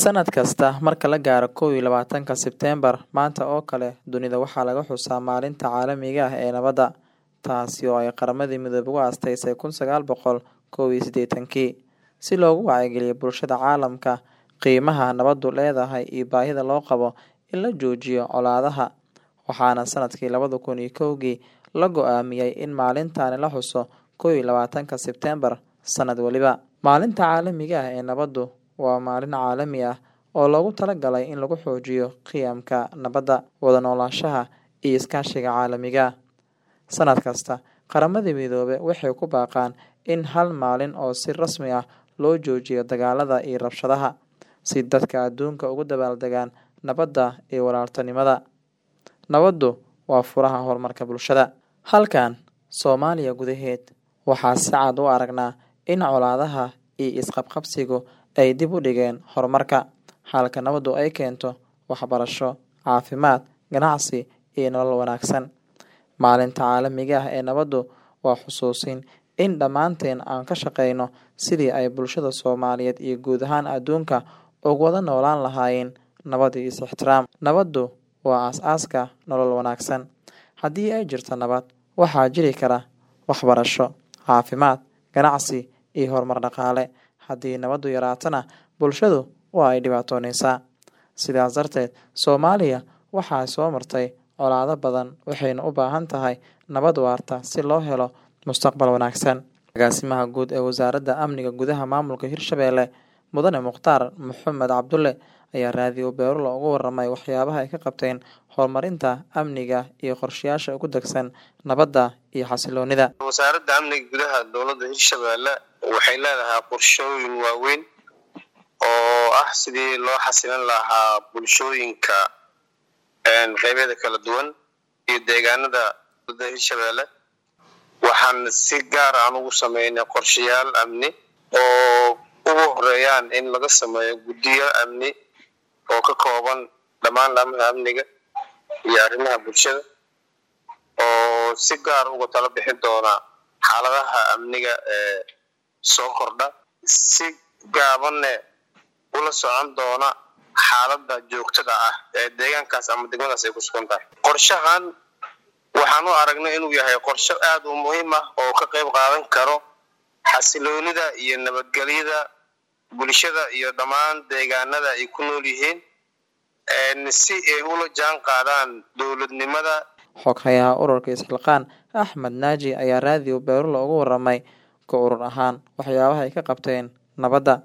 Sanad kasta marka la gaaro kow iyo labaatanka Sebteembar, maanta oo kale, dunida waxaa laga xusaa Maalinta Caalamiga ah ee Nabadda, taasi oo ay Qaramada Midoobay u aasteysay kun sagaal boqol kow iyo siddeetankii, si loogu wacyigeliyo bulshada caalamka qiimaha nabaddu leedahay iyo baahida loo qabo in la joojiyo colaadaha, waxaana sanadkii labada kun iyo kowgii la go'aamiyay in maalintan la xuso kow iyo labaatanka Sebteembar sanad waliba. Maalinta Caalamiga ah ee Nabaddu waa maalin caalami ah oo loogu talagalay in lagu xoojiyo qiyamka nabadda, wada noolaanshaha, iyo iskaashiga caalamiga ah. Sanad kasta, Qaramada Midoobay waxay ku baaqaan in hal maalin oo si rasmi ah loo joojiyo dagaalada iyo rabshadaha, si dadka adduunka ugu dabaaldegaan nabadda iyo walaaltinimada. Nabaddu waa furaha horumarka bulshada. Halkan, Soomaaliya gudaheed, waxaan si cad u aragnaa in colaadaha iyo is-qabqabsigu ay dib u dhigeen horumarka, halka nabaddu ay keento waxbarasho, caafimaad, ganacsi, iyo nolol wanaagsan. Maalinta Caalamiga ah ee Nabaddu waa xusuusin in dhammaanteen aan ka shaqeyno sidii ay bulshada Soomaaliyeed iyo guud ahaan adduunka ugu wada noolaan lahaayeen nabad iyo is-ixtiraam. Nabaddu waa aasaaska nolol wanaagsan. Haddii ay jirto nabad, waxaa jiri kara waxbarasho, caafimaad, ganacsi, iyo horumar dhaqaale. Haddii nabaddu yaraatana, bulshadu waa ay dhibaatoonaysaa. Sidaas darteed, Soomaaliya waxay soo martay colaado badan waxayna u baahan tahay nabad waarta si loo helo mustaqbal wanaagsan. Agaasimaha Guud ee Wasaaradda Amniga Gudaha Maamulka Hirshabelle, Mudane Mukhtaar Maxamed Cabdulle, ayaa Radio Beerulo uga warramay waxyaabaha ay ka qabteen horumarinta amniga iyo qorshayaasha ugu dagsan nabadda iyo xasilloonida. wasaaradda amniga gudaha dowladda hirshabelle waxay leedahay qorshooyin waaweyn oo ah sidii loo xasilin lahaa bulshooyinka qeybyada kala duwan iyo deegaanada dowladda hirshabelle waxaan si gaar aan ugu sameynay qorshayaal amni oo ugu horeeyaan in laga sameeyo guddiyo amni oo ka kooban dhammaan laamaha amniga iyo arrimaha bulshada oo si gaar uga tala bixin doona xaaladaha amniga ee soo kordha si gaabanne ula socon doona xaaladda joogtada ah ee deegaankaas ama degmadaas ay ku sugan tahay qorshahan waxaan u aragnay inuu yahay qorsho aada u muhiim ah oo ka qayb qaadan karo xasiloonida iyo nabadgelyada bulshada iyo dhammaan deegaanada ay ku nool yihiin si ay ula jaan qaadaan dowladnimada Xoghayaha ururka Isxilqaan Axmed Naaji ayaa Radio Beerulo uga warramay ka urur ahaan waxyaabaha ay ka qabteen nabadda.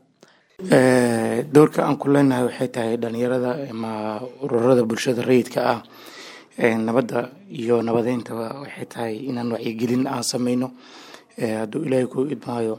doorka aan ku leenahay waxay tahay dhalinyarada ama ururada bulshada rayidka ah nabadda iyo nabadeynta waxay tahay inaan wacyigelin aan sameyno hadduu ilaahay ku idmaayo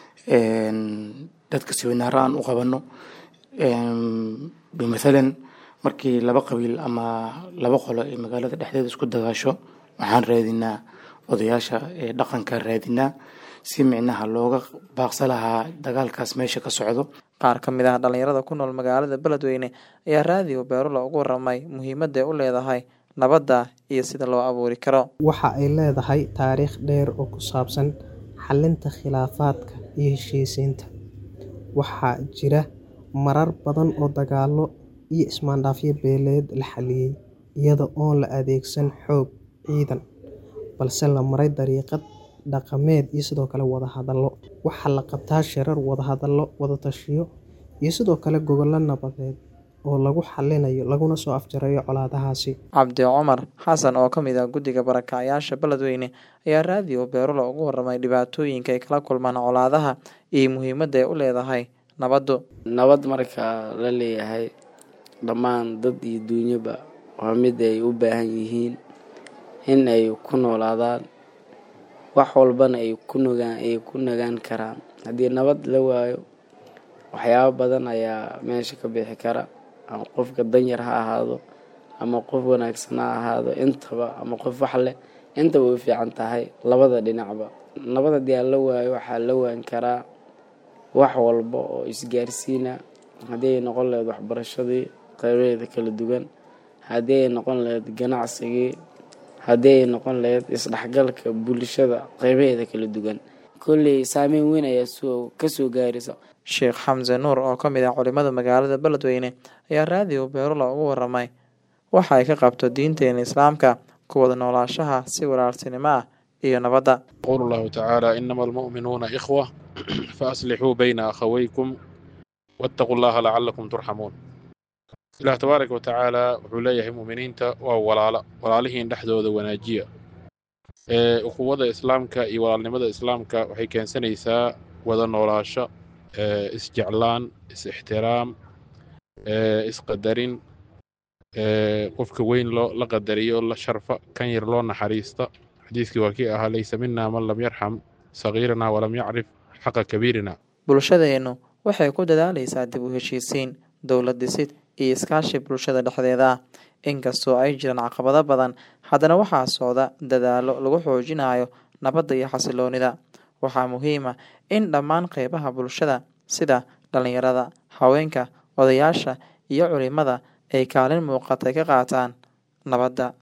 dadka siwinaaro aan u qabano bimathalan markii laba qabiil ama laba qolo ay magaalada dhexdeeda isku dagaasho waxaan raadinaa odayaasha ee dhaqanka raadinaa si micnaha looga baaqsa lahaa dagaalkaas meesha ka socdo Qaar ka mid ah dhalinyarada ku nool magaalada Beledweyne ayaa Radio Beerulo uga warramay muhiimadda ay u leedahay nabadda iyo sida loo abuuri karo. Waxa ay leedahay taariikh dheer oo ku saabsan xallinta khilaafaadka iyo heshiisiinta. Waxaa jira marar badan oo dagaallo iyo ismaandhaafyo beeleed la xalliyay iyada oon la adeegsan xoog ciidan, balse la maray dariiqad dhaqameed iyo sidoo kale wada hadallo. Waxaa la qabtaa shirar, wada hadallo, wada tashiyo iyo sidoo kale gogollo nabadeed oo lagu xallinayo laguna soo afjarayo colaadahaasi. Cabdi Cumar Xasan oo ka mid ah guddiga barakacayaasha Beledweyne ayaa Radio Beerulo uga warramay dhibaatooyinka ay kala kulmaan colaadaha iyo muhiimadda ay u leedahay nabaddu. nabad marka la leeyahay dhammaan dad iyo duunyaba waa mid ay u baahan yihiin in ay ku noolaadaan wax walbana ay ku nogaan ay ku nagaan karaan haddii nabad la waayo waxyaabo badan ayaa meesha ka bixi kara ama qofka danyar ha ahaado ama qof wanaagsan ha ahaado intaba ama qof wax leh intaba way fiican tahay labada dhinacba nabad haddii aan la waayo waxaa la waan karaa wax walba oo isgaarsiina haddii ay noqon lahayd waxbarashadii qaybaheeda kala duwan haddii ay noqon lahayd ganacsigii haddii ay noqon lahayd isdhexgalka bulshada qaybaheeda kala duwan kolley saameyn weyn ayaa soo kasoo gaaraysa sheekh xamse nuur oo ka mid ah culimada magaalada beledweyne ayaa raadiyo beerula ugu waramay waxa ay ka qabto diinteena islaamka ku wada noolaashaha si walaaltinimo ah iyo nabadda يقول الله تعالى إنما المؤمنون إخوة فأصلحوا بين أخويكم واتقوا الله لعلكم ترحمون إله تبارك وتعالى وحوليه مؤمنين waa walaala walaalihiin dhexdooda wanaajiya ee ukuwada islaamka iyo walaalnimada islaamka waxay keensanaysaa wada noolaasho ee isjeclaan is-ixtiraam ee isqadarin ee qofka weyn loo la qadariyo la sharfa kan yar loo naxariista xadiiskii waa kii ahaa laysa mina man lam yarxam sagiirana walam yacrif xaqa kabiirina bulshadeennu waxay ku dadaalaysaa dib u heshiisiin dowlad dhisid iyo iskaashi bulshada dhexdeeda ah inkastoo ay jiraan caqabado badan haddana waxaa socda dadaallo lagu xoojinayo nabadda iyo xasiloonida waxaa muhiim ah in dhammaan qeybaha bulshada sida dhalinyarada haweenka odayaasha iyo culimada ay kaalin muuqata ka qaataan nabadda